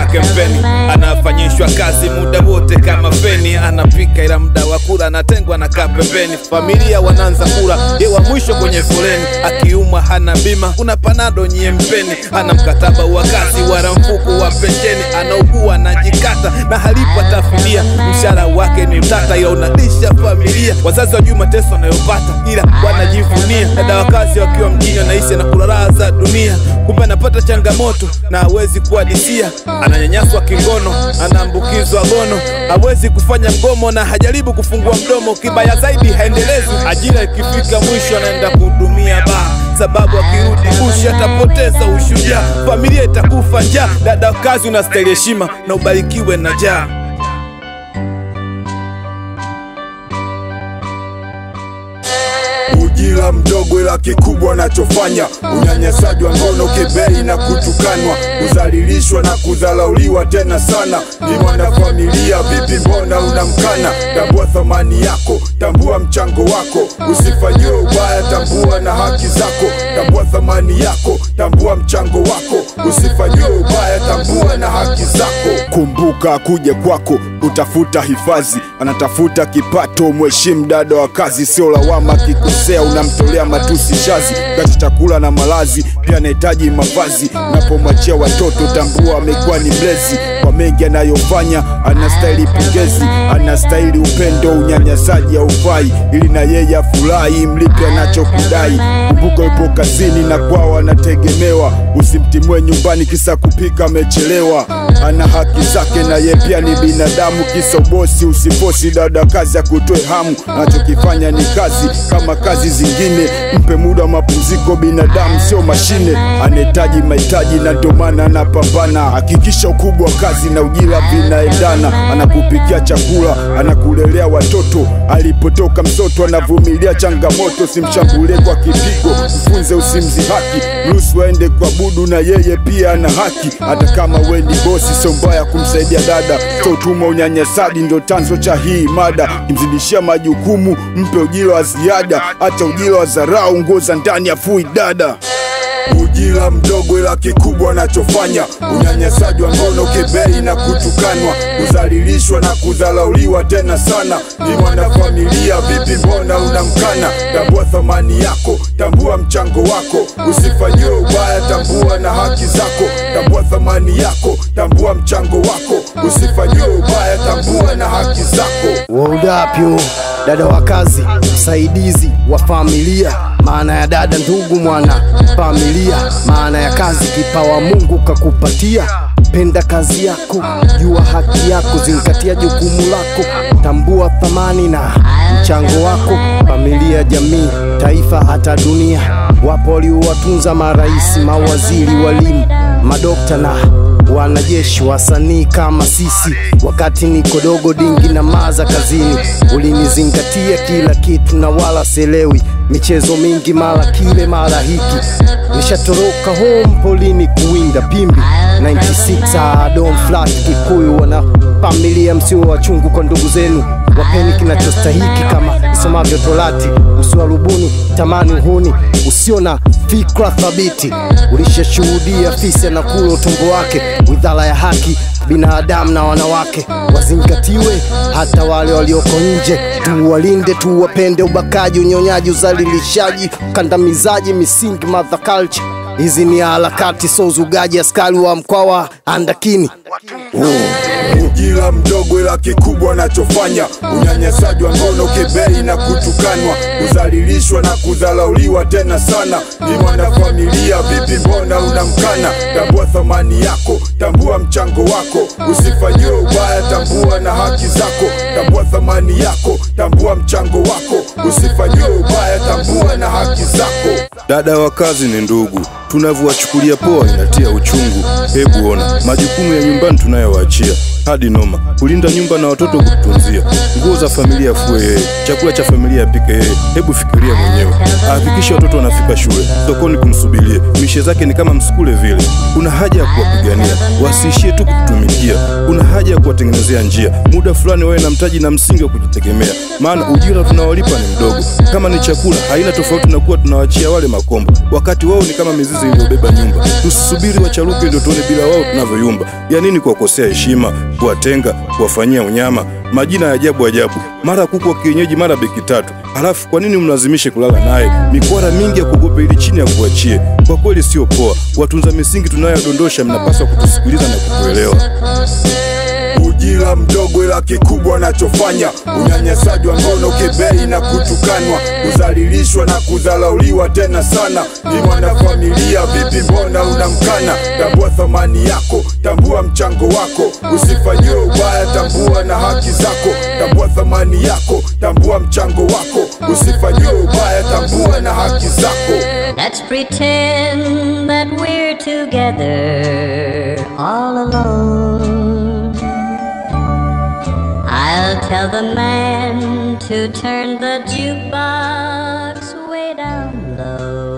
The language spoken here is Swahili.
kempeni, anafanyishwa kazi muda wote kama feni, anapika ila muda wa kula anatengwa na kaa pembeni. Familia wanaanza kula, ye wa mwisho kwenye foleni, akiumwa hana bima, kuna panado nyie mpeni, ana mkataba wa kazi wala mfuko wa pensheni, anaugua anajikata na halipo tafidia, mshahara wake ni utata, ila unalisha familia. Wazazi wajui mateso anayopata, ila wanajivunia. Dada wa kazi wakiwa mjini anaishi na kula raha za dunia, kumbe anapata changamoto na hawezi kuadisia. Ananyanyaswa kingono, anaambukizwa gono, hawezi kufanya mgomo na hajaribu kufungua mdomo. Kibaya zaidi haendelezwi, ajira ikifika mwisho anaenda kuhudumia baa sababu akirudi bushi atapoteza ushujaa, familia itakufa njaa. Dada wa kazi unastahili heshima na ubarikiwe na jaa. ujira mdogo ila kikubwa anachofanya unyanyasaji wa ngono kebei na kutukanwa kudhalilishwa na kudharauliwa tena sana ni mwanafamilia vipi mbona unamkana tambua thamani yako tambua mchango wako usifanyiwe ubaya tambua na haki zako tambua thamani yako tambua mchango wako usifanyiwe ubaya tambua na haki zako kumbuka akuje kwako utafuta hifadhi anatafuta kipato mheshimu dada wa kazi sio lawama akikosea unamtolea matusi shazi kati chakula na malazi pia anahitaji mavazi napomwachia watoto tambua amekuwa ni mlezi kwa mengi anayofanya anastahili pongezi anastahili upendo unyanyasaji haufai ili na yeye afurahi mlipe anachokudai kumbuka yupo kazini na kwao anategemewa usimtimue nyumbani kisa kupika amechelewa ana haki zake na ye pia ni binadamu kisa ubosi usifosi dada kazi ya kutoe hamu anachokifanya ni kazi kama kazi zingine mpe muda wa mapumziko binadamu sio mashine anahitaji mahitaji na ndio maana anapambana hakikisha ukubwa wa kazi na ujira vinaendana anakupikia chakula anakulelea watoto alipotoka mtoto anavumilia changamoto simshambulie kwa kipigo mfunze usimzi haki mruhusu aende kuabudu na yeye pia ana haki hata kama we ni bosi sio mbaya kumsaidia dada so utumwa unyanyasaji ndo chanzo cha hii mada kimzidishia majukumu mpe ujira wa ziada hata ujira wa dharau nguo za ndani afui dada ujira mdogo ila kikubwa anachofanya unyanyasaji wa ngono kebei na kutukanwa kudhalilishwa na kudharauliwa tena sana ni mwanafamilia vipi mbona unamkana tambua thamani yako tambua mchango wako usifanyiwe ubaya tambua na haki zako tambua thamani yako tambua mchango wako usifanyiwe ubaya tambua na haki zako Waudapyo, dada wa kazi, msaidizi wa familia. Maana ya dada ndugu, mwana familia. Maana ya kazi, kipawa Mungu kakupatia. Penda kazi yako, jua haki yako, zingatia jukumu lako, tambua thamani na mchango wako. Familia, jamii, taifa, hata dunia. Wapo waliowatunza marais, mawaziri, walimu, madokta na wanajeshi wasanii kama sisi. Wakati niko dogo dingi na maza kazini, ulinizingatia kila kitu na wala selewi michezo mingi, mara kile mara hiki. Nishatoroka home polini kuwinda pimbi 96 Adom flat Kikuyu, wana familia, msio wachungu kwa ndugu zenu, wapeni kinachostahiki kama isomavyo Torati, usiwarubuni tamani uhuni usio na fikra thabiti. Ulishashuhudia fisi anakula utumbo wake, widhala ya haki binadamu na wanawake wazingatiwe, hata wale walioko nje. Tuwalinde, tuwapende. Ubakaji, unyonyaji, uzalilishaji, ukandamizaji, misingi mother culture. Hizi ni harakati, so uzugaji. Askari wa mkoa wa Andakini ujira mdogo ila kikubwa anachofanya unyanyasaji wa ngono kebei na kutukanwa kudhalilishwa na kudharauliwa tena sana ni mwanafamilia vipi mbona unamkana tambua thamani yako tambua mchango wako usifanyiwe ubaya tambua na haki zako tambua thamani yako tambua mchango wako usifanyiwe ubaya tambua na haki zako Dada wa kazi ni ndugu, tunavyowachukulia poa inatia uchungu. Hebu ona majukumu ya nyumbani tunayowaachia, hadi noma, kulinda nyumba na watoto kutunzia, nguo za familia afue yeye, chakula cha familia apike yeye. Hebu fikiria mwenyewe, ahakikishe watoto wanafika shule, sokoni kumsubirie, mishe zake ni kama msukule vile. Kuna haja ya kuwapigania, wasiishie tu kutumikia. Kuna haja ya kuwatengenezea njia, muda fulani wawe na mtaji na msingi wa kujitegemea, maana ujira tunaowalipa ni mdogo. Kama ni chakula, haina tofauti na kuwa tunawachia wale makombo, wakati wao ni kama mizizi iliyobeba nyumba. Tusisubiri wacharuke ndio tuone bila wao tunavyoyumba. Ya nini kuwakosea heshima, kuwatenga, kuwafanyia unyama, majina ya ajabu ajabu, mara kuku wa kienyeji, mara beki tatu. Halafu kwa nini mlazimishe kulala naye? Mikwara mingi ya kuogopa ili chini ya kuachie. Kwa kweli sio poa. Watunza misingi tunayodondosha, mnapaswa kutusikiliza na kutuelewa. ujira mdogo ila kikubwa anachofanya unyanyasaji wa ngono kebei na kutukanwa kudhalilishwa na kudharauliwa tena sana ni mwanafamilia vipi mbona unamkana tambua thamani yako tambua mchango wako usifanyiwe ubaya tambua na haki zako tambua thamani yako tambua mchango wako usifanyiwe ubaya tambua na haki zako Let's pretend that we're together all alone. I'll tell the man to turn the jukebox way down low.